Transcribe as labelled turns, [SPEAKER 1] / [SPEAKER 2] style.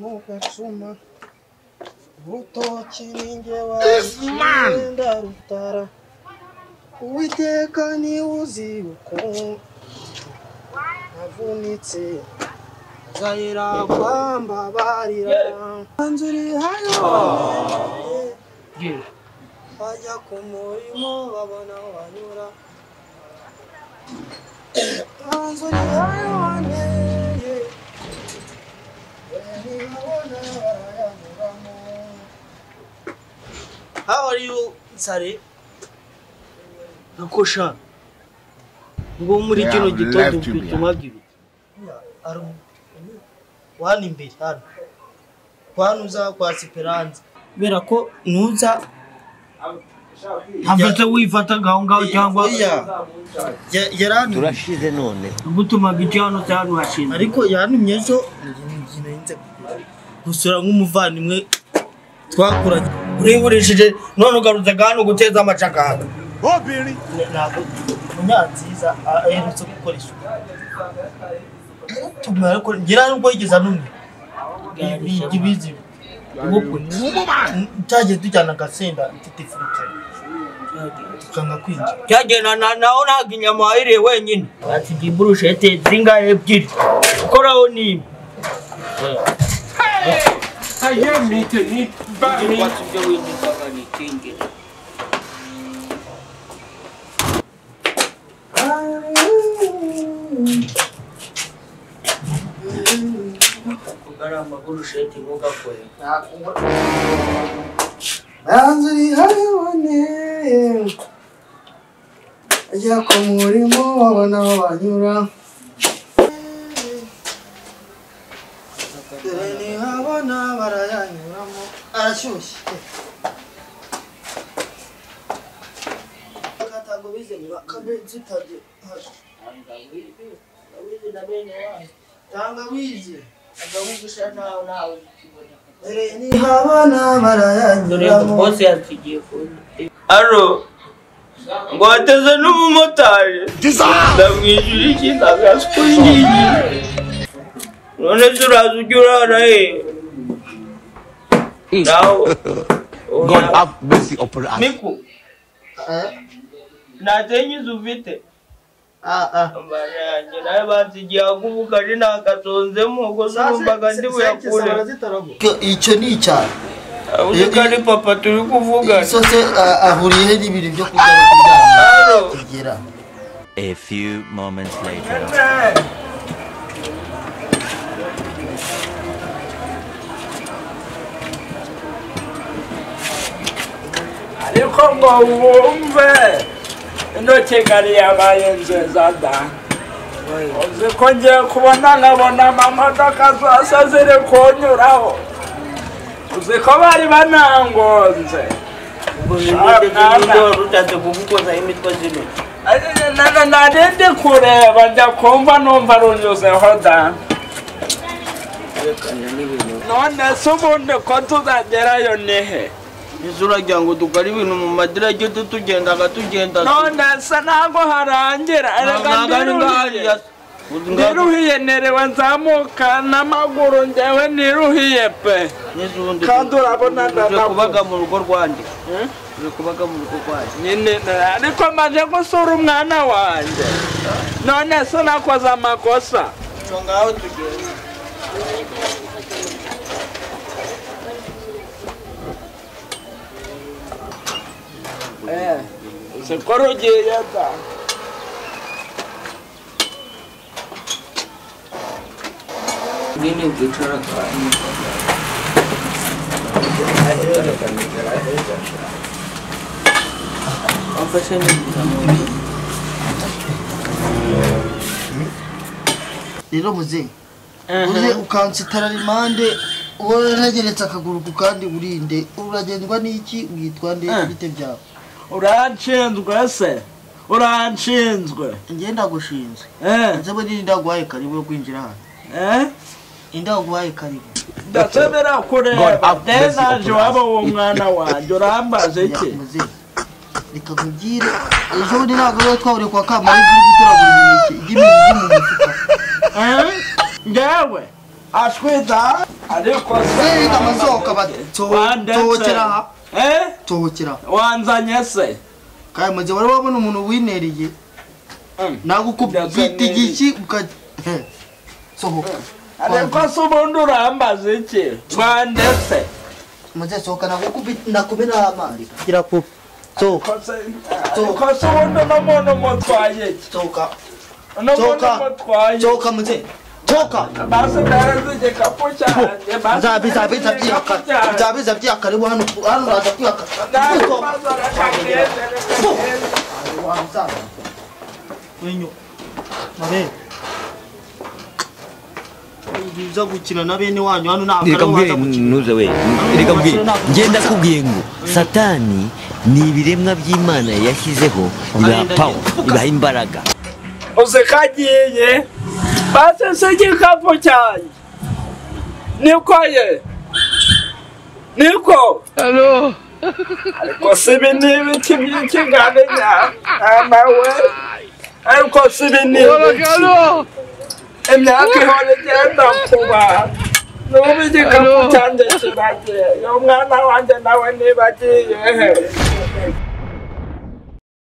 [SPEAKER 1] mugacuma urutoki ninjye
[SPEAKER 2] This man.
[SPEAKER 1] wenda rutara uwiteka niwe uzi uko navunitse gahera kwamba barira anzuri hayo bajya ku murimo babona aho banyura anzuri hayo waneye ntibabona barayanyuramo How are you, Nsare?
[SPEAKER 3] nakosha ngo muri
[SPEAKER 2] Yeah,
[SPEAKER 3] kino
[SPEAKER 2] I've
[SPEAKER 3] gitondo
[SPEAKER 2] left you
[SPEAKER 3] mfite ibiri
[SPEAKER 1] Ari- Wani imbere hano. Wani uza kwa Siperanza. Kubera ko nuza
[SPEAKER 3] ntafata wifata ngaho ngaho cyangwa
[SPEAKER 1] Iya. Ya- yarantumye
[SPEAKER 4] turashize none
[SPEAKER 3] gutumaga icyo hano cya hano hashinze
[SPEAKER 1] ariko yantumye ejo ni- narinze kugura. gusura nk'umuvandimwe twakuranye urengurishije none ugarutse hano guteza amacakanga Ne- ntabwo munyanziza a- aherutse gukora isuku Yaratubwiye ariko ngira nubwo yigeze anumwe ibizi cyagiye tujyana agasenda mfite ifurika tukanga kwinjira
[SPEAKER 3] cyagenda na- naho ntabwo inyama wayiriye wenyine basigaye iburushete zingahe ebyiri ukoraho ni imwe
[SPEAKER 1] hanze uri habibone ajya ku murimo babona aho banyura dore ntihabona barayanyuramo arashyushye akatango bizenura akabenzi utajya tangawizi dore ntihabona barayanyuramo
[SPEAKER 5] aro ngo wateze n'umumotari ndamwishyura iki ndagaze ko ngiyi none se uraza ujya urara he naho
[SPEAKER 4] god have mercy upon us
[SPEAKER 5] miku ntatenyizi ufite amara yanjye nawe bansigiye ahubugari ntagasonzemo ngo numvaga ndi buyakure
[SPEAKER 1] Icyo- icyo ni icyaha
[SPEAKER 5] uzi ko ari papa turi kuvugana
[SPEAKER 1] isose a- ahuriye he n'ibintu byo kurya no kuryama
[SPEAKER 5] aro
[SPEAKER 1] kugira
[SPEAKER 6] A few moments later.
[SPEAKER 5] ariko ngo wumve ino kigali yabaye nziza da uzi ko ngiye kubona nkabona amamodoka zose ziri kunyuraho uzi ko bari banangonze narindi kureba njya kumva numva runyuzeho da none se ubundi ko tuzagerayo ni he
[SPEAKER 7] ese uragira ngo dukore ibintu mu madirage tutugenda akatugenda
[SPEAKER 5] none se ntabwo harangira erega ndiruhiye ndiruhiye nerewe nzamuka n'amaguru njyewe niruhiye pe kandi urabona
[SPEAKER 7] kubaga
[SPEAKER 5] ndanavuga
[SPEAKER 7] mu rugo rwanjye uri kubaga mu rugo rwanjye
[SPEAKER 5] nyine na- ariko maze gusura umwana wanjye none se nakoze amakosa
[SPEAKER 7] cyo ngaho tugenda
[SPEAKER 5] siko rugiye da
[SPEAKER 1] rero muzehe uze ukansitara rimande uwo yarageretse akaguru ku kandi urinde uragendwa n'iki witwa nde bite byawe
[SPEAKER 5] uranshinzwe se uranshinzwe
[SPEAKER 1] njye ndagushinzwe
[SPEAKER 5] eh
[SPEAKER 1] nzaba nini ndaguhaye karibu yo kwinjira hano
[SPEAKER 5] eh
[SPEAKER 1] indaguhaye karibu
[SPEAKER 5] ndasabira kureba denaje waba uwo mwana wanjye urambaza iki
[SPEAKER 1] Ya, muzehe reka nkubwire ejo bundi ntabwo rero twaburiye kwa kamara ibyo uri gutoragura imineke iby'imizi mu mufuka
[SPEAKER 5] Eh? njyewe atweza ariko
[SPEAKER 1] Sasa amasoka bati
[SPEAKER 5] Wandetse.
[SPEAKER 1] tobokera
[SPEAKER 5] eh
[SPEAKER 1] tobokera
[SPEAKER 5] wanzanye se
[SPEAKER 1] kandi mu gihe wari wabona umuntu winereye
[SPEAKER 5] Mm.
[SPEAKER 1] nagukubita igiki uka he. sohoka
[SPEAKER 5] ariko se ubundi urambaza iki wandetse
[SPEAKER 1] muze sohoka nagukubita nakumena amari gira kup so
[SPEAKER 5] Ko se- ariko se ubundi uno muntu mutwaye iki
[SPEAKER 1] sohoka
[SPEAKER 5] uno muntu
[SPEAKER 1] Soka.
[SPEAKER 5] mutwaye
[SPEAKER 1] sohoka muze sohoka
[SPEAKER 5] basi ndareze igikapu cyanjye basi
[SPEAKER 1] bizabiza
[SPEAKER 5] ndareze
[SPEAKER 1] biza
[SPEAKER 5] igikapu
[SPEAKER 1] byihakana
[SPEAKER 5] cyanjye
[SPEAKER 1] bizabiza byihakana ubu hano hano uraza kwihakana Sohoka.
[SPEAKER 5] ndabaza arakagenda
[SPEAKER 1] wamusaza wenyu mabe biza gukina na bene wanyu hano ntabwo
[SPEAKER 4] reka
[SPEAKER 1] ari
[SPEAKER 4] mbwire
[SPEAKER 1] uwaza gukina
[SPEAKER 4] ntuze we reka mbwire ngenda kubwiye ngo satani ni ibiremwa by'imana yashyizeho bibaha pawa bibaha imbaraga
[SPEAKER 5] usikagiye basi se igikapu cyanjye niko ye niko ariko si ibi ni ibiti by'ikiganinya amawe ariko si ibi ni ibiti imyaka ihora igenda kuba n'ubu igikapu cyanjye kiragiye uyu mwana wanjye nawe niba agiye he